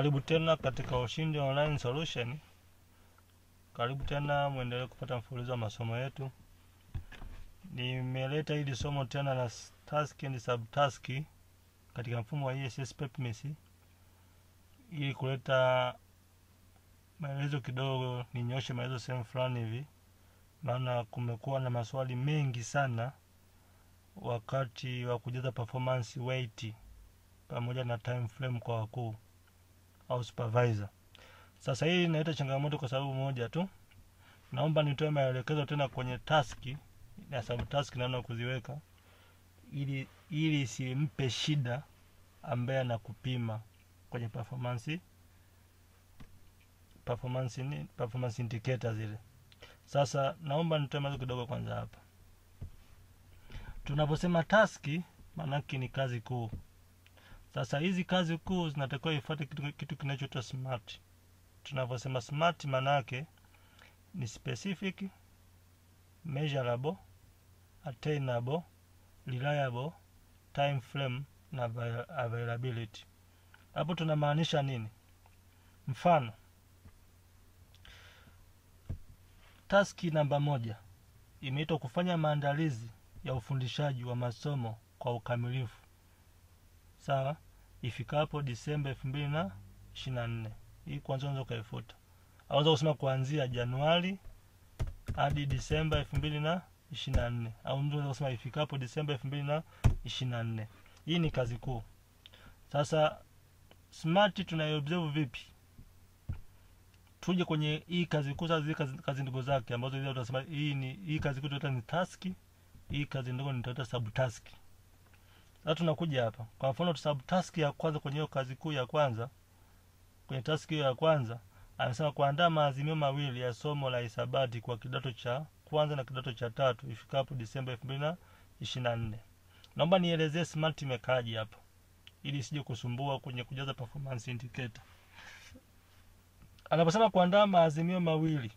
Karibu tena katika Ushindi Online Solution. Karibu tena, mwendelee kupata mfululizo wa masomo yetu. Nimeleta hili somo tena la task and subtask katika mfumo wa ESS Pepmis ili kuleta maelezo kidogo, ninyoshe maelezo sehemu fulani hivi, maana kumekuwa na maswali mengi sana wakati wa kujaza performance weight pamoja na time frame kwa wakuu au supervisor. Sasa hii inaleta changamoto kwa sababu moja tu. Naomba nitoe maelekezo tena kwenye taski na subtask naona kuziweka ili ili isimpe shida ambaye anakupima kwenye performance performance ni performance indicator zile. Sasa naomba nitoe maelezo kidogo kwanza hapa. Tunaposema taski maanake ni kazi kuu. Sasa hizi kazi kuu zinatakiwa ifuate kitu, kitu kinachoitwa smart. Tunavyosema smart maanake ni specific, measurable, attainable, reliable, time frame na availability. Hapo tunamaanisha nini? Mfano, taski namba moja imeitwa kufanya maandalizi ya ufundishaji wa masomo kwa ukamilifu sawa ifikapo disemba elfu mbili na ishiri na nne hii kwanza unaweza ukaifuta aweza kusema kuanzia januari hadi disemba elfu mbili na ishiri na nne au mtu unaweza kusema ifikapo disemba elfu mbili na ishiri na nne hii ni kazi kuu sasa smart tunaiobserve vipi tuje kwenye hii kazi kuu sasa zile kazi, kazi ndogo zake ambazo zile utasema hii ni hii kazi kuu tunaita ni taski hii kazi ndogo nitaita subtask sasa tunakuja hapa kwa mfano subtask ya kwanza kwenye hiyo kazi kuu ya kwanza kwenye task hiyo ya kwanza amesema kuandaa maazimio mawili ya somo la hisabati kwa kidato cha kwanza na kidato cha tatu ifikapo disemba elfu mbili na ishiri na nne naomba nielezee smart imekaaji hapa ili isije kusumbua kwenye kujaza performance indicator anaposema kuandaa maazimio mawili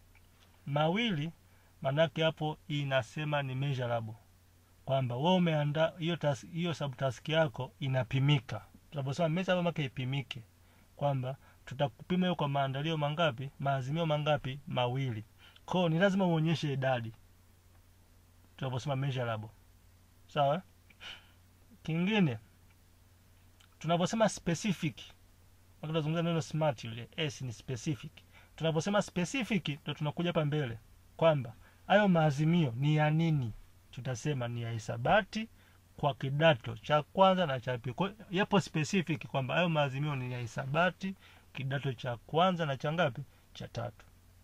mawili manake hapo inasema ni measurable kwamba wewe umeandaa hiyo hiyo subtask yako inapimika tunaposema measurable maana ipimike kwamba tutakupima hiyo kwa maandalio mangapi maazimio mangapi mawili kwao ni lazima uonyeshe idadi tunaposema measurable sawa kingine tunaposema specific tunazungumza neno smart ile s ni specific tunaposema specific ndio tunakuja hapa mbele kwamba hayo maazimio ni ya nini tutasema ni ya hisabati kwa kidato cha kwanza na cha pili yapo specific kwamba hayo maazimio ni ya hisabati kidato cha kwanza na cha ngapi cha tatu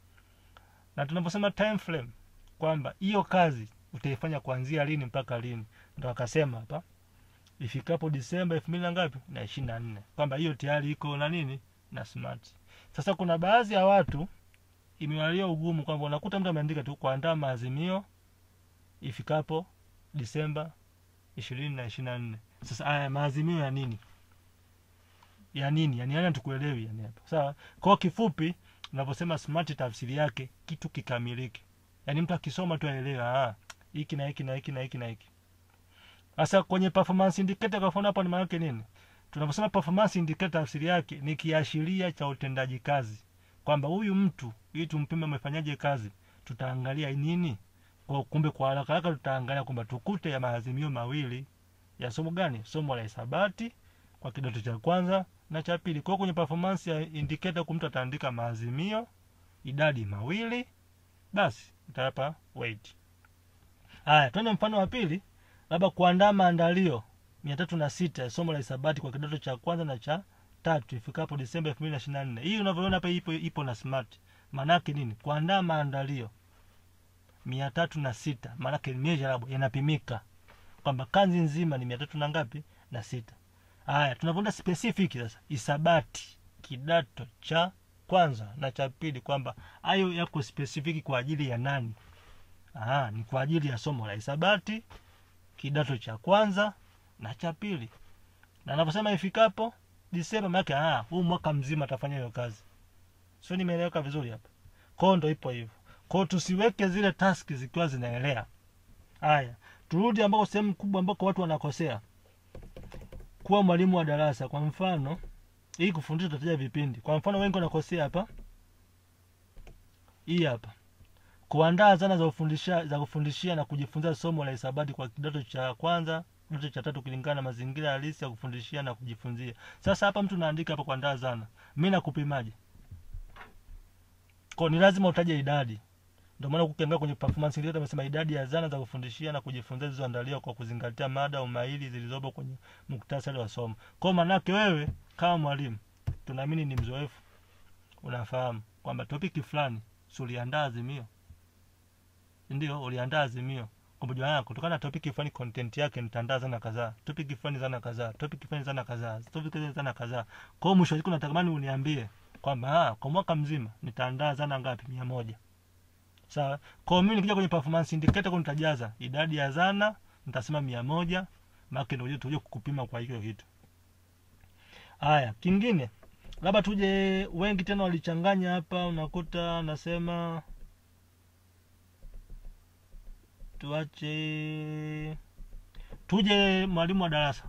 na tunaposema time frame kwamba hiyo kazi utaifanya kuanzia lini mpaka lini ndo akasema hapa ifikapo disemba elfu mbili na ngapi na ishiri na nne kwamba hiyo tayari iko na nini na smart sasa kuna baadhi ya watu imewalia ugumu kwamba unakuta mtu ameandika tu kuandaa maazimio ifikapo disemba ishirini na ishiri na nne sasa haya maazimio ya nini ya nini yani yani tukuelewi yani hapo sawa kwa kifupi unaposema smart tafsiri yake kitu kikamilike yani mtu akisoma tu aelewe ah hiki na hiki na hiki na hiki na hiki sasa kwenye performance indicator kwa mfano hapo ni maana yake nini tunaposema performance indicator tafsiri yake ni kiashiria cha utendaji kazi kwamba huyu mtu ili tumpime amefanyaje kazi tutaangalia nini kwa kumbe kwa haraka haraka tutaangalia kwamba tukute ya maazimio mawili ya somo gani somo la hisabati kwa kidato cha kwanza na cha pili kwa kwenye performance ya indicator kumtu ataandika maazimio idadi mawili basi utapa weight haya twende mfano wa pili labda kuandaa maandalio mia tatu na sita ya somo la hisabati kwa kidato cha kwanza na cha tatu ifikapo disemba elfu mbili na ishiri na nne hii unavyoona hapa ipo, ipo na smart maanaake nini kuandaa maandalio mia tatu na sita maanake measurable yanapimika kwamba kazi nzima ni mia tatu na ngapi na sita haya tunavyoenda specific sasa hisabati kidato cha kwanza na cha pili kwamba hayo yako specific kwa ajili ya nani Aha, ni kwa ajili ya somo la hisabati kidato cha kwanza na cha pili na anaposema ifikapo disemba maanake ah huu mwaka mzima atafanya hiyo kazi sio nimeeleweka vizuri hapa kwao ndo ipo hivyo kwao tusiweke zile taski zikiwa zinaelea haya turudi ambako sehemu kubwa ambako watu wanakosea kuwa mwalimu wa darasa kwa mfano hii kufundisha utataja vipindi kwa mfano wengi wanakosea hapa hii hapa kuandaa zana za kufundisha za kufundishia na kujifunzia somo la hisabati kwa kidato cha kwanza kidato cha tatu kulingana na mazingira halisi ya kufundishia na kujifunzia sasa hapa mtu naandika hapa kuandaa zana mi nakupimaje ko ni lazima utaje idadi ndio maana ukiangalia kwenye performance indicator amesema idadi ya zana za kufundishia na kujifunzia zilizoandaliwa kwa kuzingatia mada umahiri zilizopo kwenye muktasari wa somo kwa maanake wewe kama mwalimu tunaamini ni mzoefu unafahamu kwamba topiki fulani si uliandaa azimio ndio uliandaa azimio kwamba jua kutokana na topiki fulani content yake nitaandaa zana kadhaa topiki fulani zana kadhaa topiki fulani zana kadhaa topiki fulani zana kadhaa kwa hiyo mwisho wa siku natamani uniambie kwamba ah, kwa mwaka mzima nitaandaa zana ngapi mia moja sawa kwa hiyo mimi nikija kwenye performance indicator kwa nitajaza idadi ya zana nitasema mia moja maana ndio tuje kukupima kwa hiyo kitu haya kingine labda tuje wengi tena walichanganya hapa unakuta nasema tuache tuje mwalimu wa darasa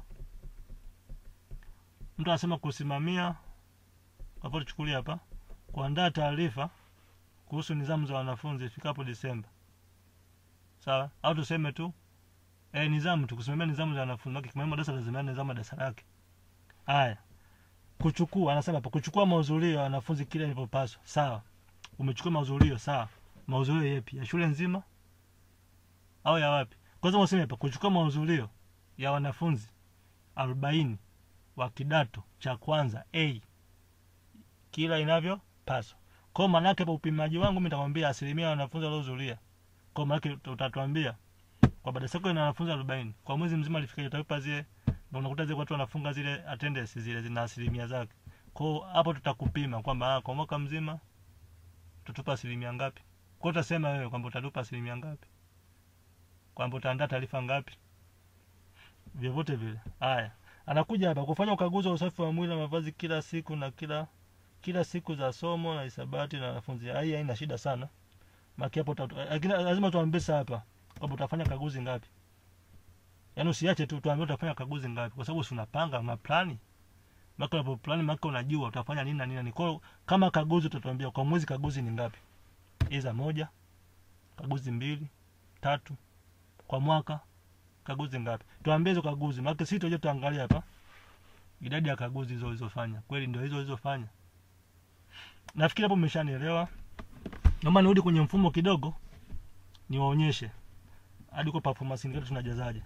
mtu anasema kusimamia hapo tuchukulie hapa kuandaa taarifa kuhusu nidhamu za wanafunzi ifikapo disemba sawa au tuseme tu e, nidhamu tu kusimamia nidhamu za wanafunzi kimwalimu wa darasa lazima nidhamu ya darasa lake haya kuchukua anasema hapa kuchukua mahudhurio ya wanafunzi kile ilivyopaswa sawa umechukua mahudhurio sawa mahudhurio yepi ya shule nzima au ya wapi kwanza useme hapa kuchukua mahudhurio ya wanafunzi arobaini wa kidato cha kwanza a kila inavyopaswa kwa maanake hapa upimaji wangu mi nitakwambia asilimia ya wanafunzi waliohudhuria kwa maanake utatuambia kwa baada sako ina wanafunzi arobaini kwa mwezi mzima alifika utavipa zile na unakuta zile watu wanafunga zile attendance zile zina asilimia zake kwao hapo tutakupima kwamba ah, kwa mwaka mzima tutupa asilimia ngapi kwao utasema wewe kwamba utatupa asilimia ngapi kwamba utaandaa taarifa ngapi vyovyote vile haya anakuja hapa kufanya ukaguzi wa usafi wa mwili na mavazi kila siku na kila kila siku za somo na hisabati na wanafunzi hii haina shida sana maki hapo lakini lazima tuambie hapa kwamba utafanya kaguzi ngapi yaani usiache tu tuambie utafanya kaguzi ngapi kwa sababu si unapanga maplani maka unapo plani maka unajua utafanya nini na nini ni kwa kama kaguzi utatuambia kwa mwezi kaguzi ni ngapi iza moja kaguzi mbili tatu kwa mwaka kaguzi ngapi tuambie hizo kaguzi maana sisi tuje tuangalia hapa idadi ya kaguzi hizo ulizofanya kweli ndio hizo ulizofanya nafikiri hapo mmeshanielewa naomba nirudi kwenye mfumo kidogo niwaonyeshe hadi kwa performance indicator tunajazaje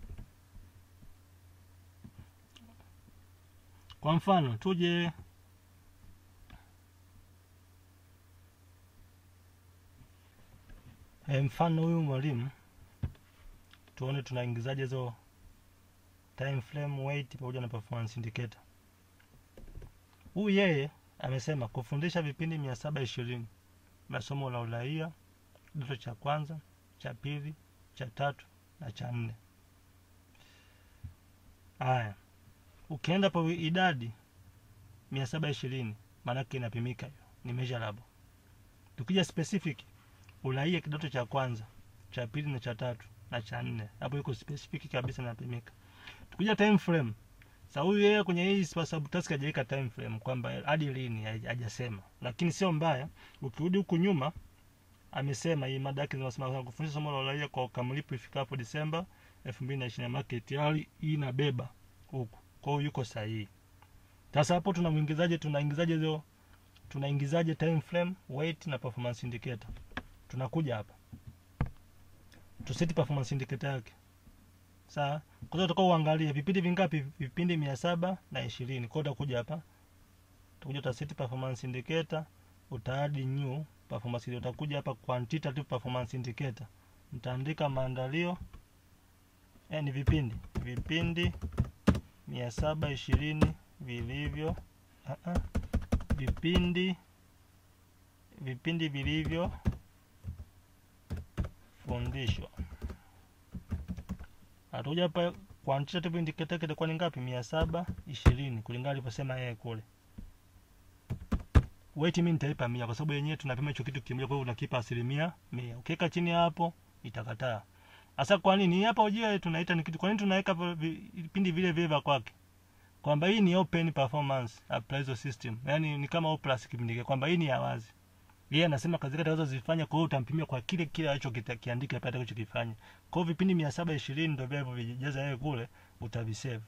kwa mfano tuje e, mfano huyu mwalimu tuone tunaingizaje hizo time frame weight pamoja na performance indicator huyu yeye amesema kufundisha vipindi mia saba ishirini vya somo la uraia kidato cha kwanza cha pili cha tatu na cha nne haya ukienda pa idadi mia saba ishirini maanake inapimika hiyo ni measurable tukija specific uraia kidato cha kwanza cha pili na cha tatu na cha nne hapo iko specific kabisa inapimika tukija time frame sa huyu yeye kwenye hii subtask hajaweka time frame kwamba hadi lini hajasema lakini sio mbaya ukirudi huku nyuma amesema hii mada yake zinasema kufundisha somo la uraia kwa ukamilifu ifikapo Disemba 2020 market tayari hii inabeba huku kwa hiyo yuko sahihi sasa hapo tunamuingizaje tunaingizaje hizo tunaingizaje time frame weight na performance indicator tunakuja hapa tuseti performance indicator yake sawa kwa hiyo utakao uangalie vipindi vingapi vipindi mia saba na ishirini kwa hiyo utakuja hapa utakuja utaseti performance indicator utaadi new performance indicator utakuja hapa quantitative performance indicator mtaandika maandalio eh, ni vipindi vipindi mia saba ishirini vilivyo uh -uh. vipindi vipindi vilivyo fundishwa atakuja hapa quantitative indicator yake itakuwa ni ngapi mia saba ishirini kulingana alivyosema yeye kule weight mimi nitaipa mia kwa sababu yenyewe tunapima hicho kitu kimoja kwa hiyo unakipa asilimia mia ukiweka chini hapo itakataa sasa kwa nini hapa ujue tunaita ni kitu kwa nini tunaweka vipindi vile vile vya kwake kwamba hii ni open performance appraisal system yani ni kama oplus kipindi kile kwamba hii ni ya wazi yeye anasema kazi zake atakazozifanya kwa hiyo utampimia kwa kile kile alichokiandika pale atakachokifanya kwa hiyo vipindi mia saba ishirini ndio vile vijaza yeye kule utavisave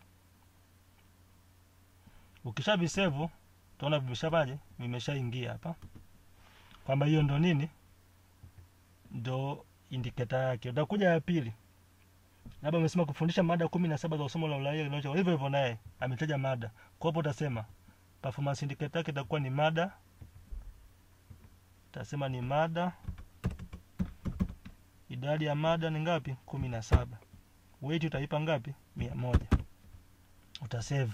ukisha visave utaona vimeshapaje vimeshaingia hapa kwamba hiyo ndo nini ndo indiketa yake utakuja ya pili labda umesema kufundisha mada kumi na saba za somo la uraia hivyo hivyo naye ametaja mada kwa hapo utasema performance indicator yake itakuwa ni mada utasema ni mada idadi ya mada ni ngapi kumi na saba weight utaipa ngapi mia moja utasave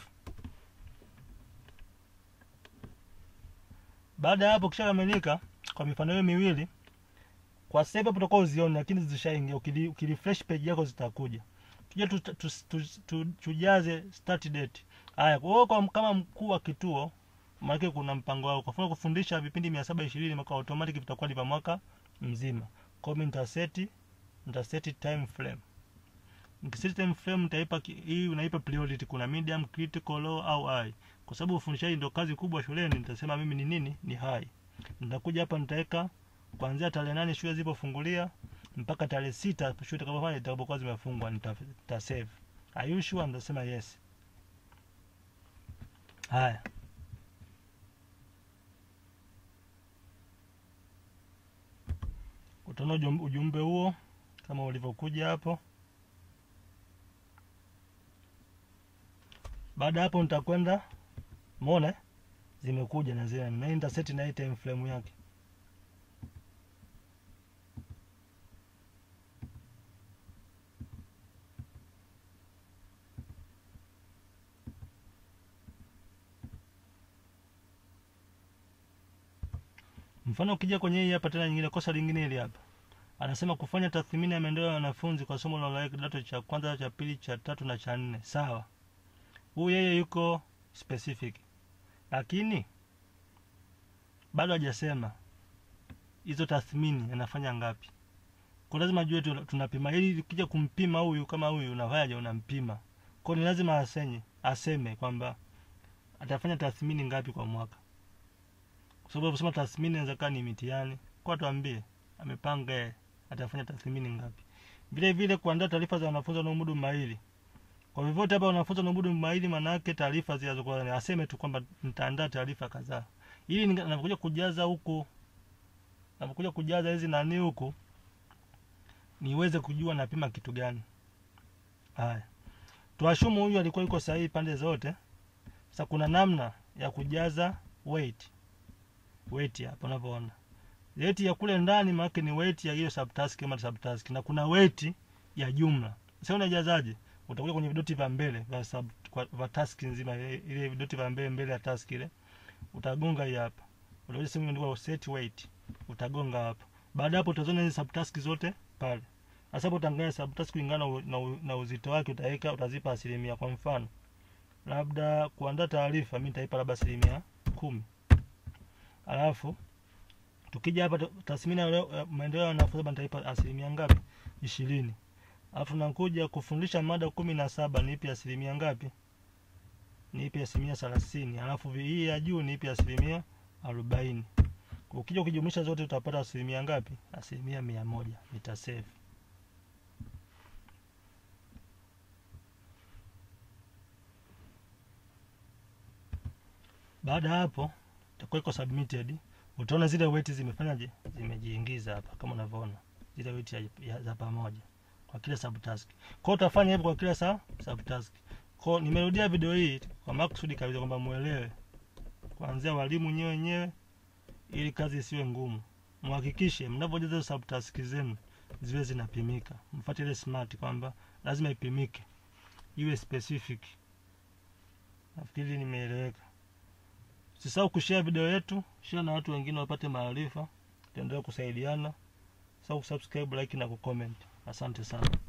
baada ya hapo kishakamilika kwa mifano hiyo miwili kwa sasa hivi hapo utakuwa uzione lakini zishaingia ukili, ukirefresh page yako zitakuja tuje tu, tu, tu, tu, tujaze start date haya kwa hiyo kama mkuu wa kituo maana kuna mpango wao kwa mfano kufundisha vipindi 720 mwaka automatic vitakuwa ni mwaka mzima kwa hiyo nitaseti nitaseti time frame nikiseti time frame nitaipa hii unaipa priority kuna medium critical low au high kwa sababu ufundishaji ndio kazi kubwa shuleni nitasema mimi ni nini ni high nitakuja hapa nitaweka kuanzia tarehe nane shule zilipofungulia mpaka tarehe sita shule itakapofanya itakapokuwa zimefungwa nita, nita save are you sure nitasema yes haya utaona ujumbe huo kama ulivyokuja hapo baada hapo nitakwenda mona zimekuja na zile na nitaseti na hii time frame yake mfano ukija kwenye hii hapa tena nyingine kosa lingine hili hapa anasema kufanya tathmini ya maendeleo ya wanafunzi kwa somo la uraia kidato cha kwanza cha pili cha tatu na cha nne sawa huyu yeye yuko specific lakini bado hajasema hizo tathmini anafanya ngapi kwa lazima jue tunapima ili ukija kumpima huyu kama huyu unafanyaje unampima kwa ni lazima asenye aseme kwamba atafanya tathmini ngapi kwa mwaka kwa sababu kusema tathmini inaweza kaa ni mitihani kwa tuambie amepanga atafanya tathmini ngapi vile vile kuandaa taarifa za wanafunzi wanaomudu maili kwa vyovyote hapa wanafunzi wanaomudu maili maana yake taarifa zinazokuwa aseme tu kwamba nitaandaa taarifa kadhaa ili ninapokuja kujaza huku napokuja kujaza hizi nani huku niweze kujua napima kitu gani haya tuashumu huyu alikuwa yuko sahihi pande zote sasa kuna namna ya kujaza weight weight hapa unavyoona weight ya kule ndani maana ni weight ya hiyo subtask kama subtask na kuna weight ya jumla sasa unajazaje utakuja kwenye vidoti vya mbele vya sub vya task nzima ile vidoti vya mbele mbele ya task ile utagonga hii hapa utakuja sehemu imeandikwa set weight utagonga hapa baada hapo utaziona hizo subtask zote pale sasa hapo utaangalia subtask kulingana na, na, na uzito wake utaweka utazipa asilimia kwa mfano labda kuandaa taarifa mimi nitaipa labda asilimia kumi alafu tukija hapa tathmini ya maendeleo ya wanafunzi nitaipa asilimia ngapi ishirini alafu nakuja kufundisha mada kumi na saba niipe asilimia ngapi niipe asilimia thelathini alafu hii ya juu niipe asilimia arobaini ukija ukijumlisha zote utapata asilimia ngapi asilimia mia moja nitasave baada ya hapo itakuwa iko submitted utaona zile weight zimefanyaje zimejiingiza hapa kama unavyoona zile weight ya, ya, za pamoja kwa kila subtask kwa utafanya hivyo kwa kila sa subtask kwa nimerudia video hii kwa makusudi kabisa kwamba muelewe kuanzia walimu nyewe wenyewe ili kazi isiwe ngumu muhakikishe mnapojaza subtask zenu ziwe zinapimika mfuate ile smart kwamba lazima ipimike iwe specific nafikiri nimeeleweka Usisahau kushare video yetu, share na watu wengine wapate maarifa, tuendelee kusaidiana. Usisahau kusubscribe, like na kucomment. Asante sana.